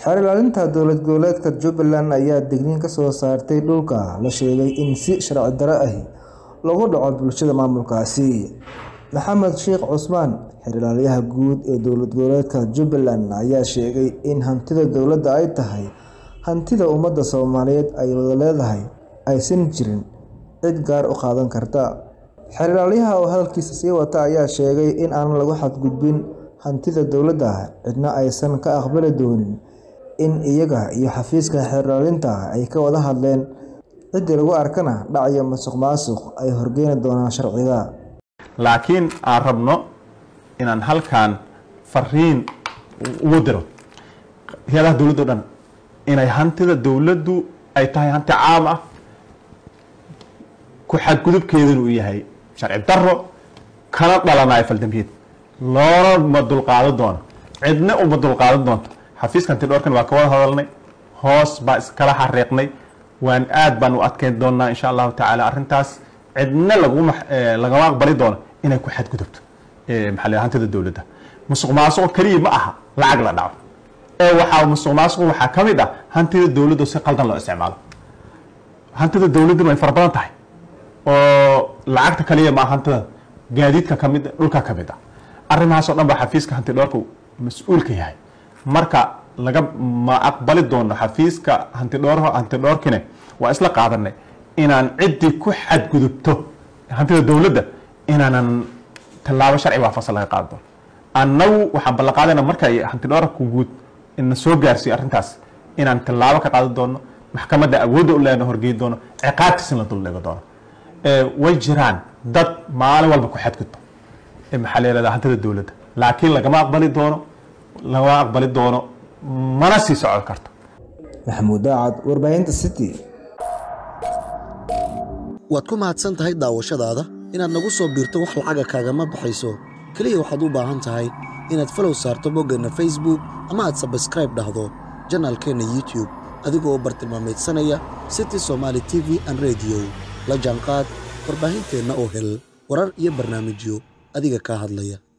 xeer ilaalinta dowlad goboleedka jubbaland ayaa digniin ka soo saartay dhulka la sheegay in si sharci darro ahi loogu dhaco bulshada maamulkaasi maxamed sheekh cusmaan xeer ilaaliyaha guud ee dowlad goboleedka jubbaland ayaa sheegay in hantida dowladda ay tahay hantida ummadda soomaaliyeed ay wada leedahay aysan jirin cid gaar u qaadan karta xeer ilaaliyaha oo hadalkiisa sii wata ayaa sheegay in aan lagu xadgudbin hantida dowladda cidna aysan ka aqbali doonin in iyaga iyo xafiiska xeer ilaalinta ay ka wada hadleen ciddii lagu arkana dhacayo masuq maasuq ay horgeeni doonaan sharciga laakiin aan rabno inaan halkan fariin ugu diro hay-adaha dowladda o dhan inay hantida dowladdu ay tahay hanti caam ah ku xadgudubkeeduna uu yahay sharci daro kana dhalanayo faldambiyeed loona ma dulqaadan doono cidna uma dulqaadan doonto xafiiska hanti dhowrkan waa ka wada hadalnay hoos baa iskala xariiqnay waan aad baan u adkeyn doonaa insha allahu tacaala arrintaas cidna laguma lagama aqbali doono inay ku xadgudubto maxaa la hantida dowladda musuq maasuqo keliya ma aha lacag la dhaco ee waxaa musuq maasuqu waxaa ka mid ah hantida dowladda si qaldan loo isticmaalo hantida dowladdu way fara badan tahay oo lacagta kaliya ma hantida gaadiidka ka mid dhulka ka mid ah arrimahaasoo dhan baa xafiiska hanti dhowrka mas-uulka yahay marka laga ma aqbali doono xafiiska hanti dhowr hanti dhowrkine waa isla qaadanay inaan ciddii ku xadgudubto hantida dowladda inaanan tallaabo sharci waafaqsan laga qaadi doono annagu waxaan ballan qaadayna marka ay hanti dhowrka guud ina soo gaarsiiyo arrintaas inaan tallaabo ka qaadi doono maxkamadda awoodda u leena horgeyn doono ciqaabtiisna la duldhigo doono way jiraan dad maalin walba ku xadgudba maxaa la yihahda hantida dowladda laakiin lagama aqbali doono lagama aqbali doono mana sii socon karto maxamuud daacad warbaahinta city waad ku mahadsan tahay daawashadaada inaad nagu soo biirto wax lacaga kaagama baxayso keliya waxaad u baahan tahay inaad falow saarto boggeenna facebook ama aad sabskraib dhahdo janaalkeenna youtube adigoo bartilmaameedsanaya city somaali t v an rediyo la jaanqaad warbaahinteenna oo hel warar iyo barnaamijyo adiga kaa hadlaya